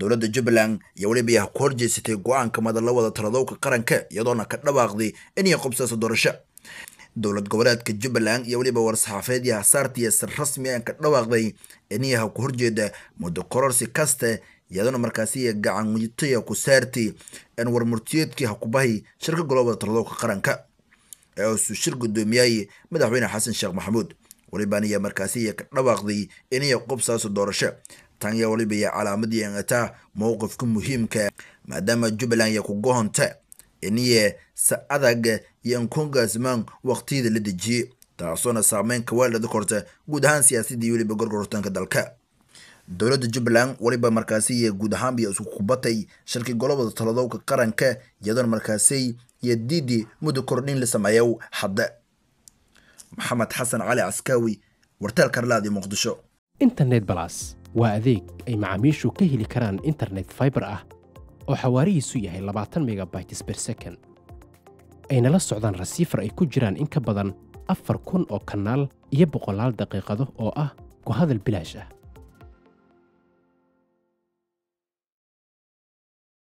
dowladda jubbaland iyo weliba yaa ku horjeysatay go-aanka madalla wada taladowka qaranka iyadoona ka dhawaaqday inay qobsaaso doorasho dowlad goboleedka jubbaland iyo weliba war-saxaafeed iyo hasaartiiyo sir rasmi aan ka dhawaaqday iniyaha ku horjeeda muddo kororsi kaste iyadoona markaasi gacan witaya ku saartay aan warmurtiyeedkii hakubahay shirka golobada taladowka qaranka ee uusuu shir guddoomiyay madaxweyne xasan sheekh maxamuud weliban ayaa markaasi ka dhawaaqday inay qobsaaso doorasho tan yaa weliba iyo calaamadii angataa mowqifka muhiimka maadaama jubbaland iyo ku gohonta iniye sa adag iyo ankongaasmaan waqtiyada la dejiyey taasoona saameyn kawaaldhada korta guud ahaan siyaasadii weliba gorgortanka dalka dowladda jubbaland weliba markaasi iyo guud ahaanba isku kubatay shirkii golobada taladowka qaranka iyadoona markaasi iyo diidi muddo kordhin la sameeyo hadda maxamed xasan cali caskaawi wartaal karlaadi muqdisho internet balas waa adeeg ay macaamiishu ka heli karaan internet fiber ah oo xawaarihiisu yahay labaatan megabytes per second ayna la socdaan rasiifar ay ku jiraan in ka badan afar kun oo kanaal iyo boqolaal daqiiqado oo ah ku hadal bilaash ah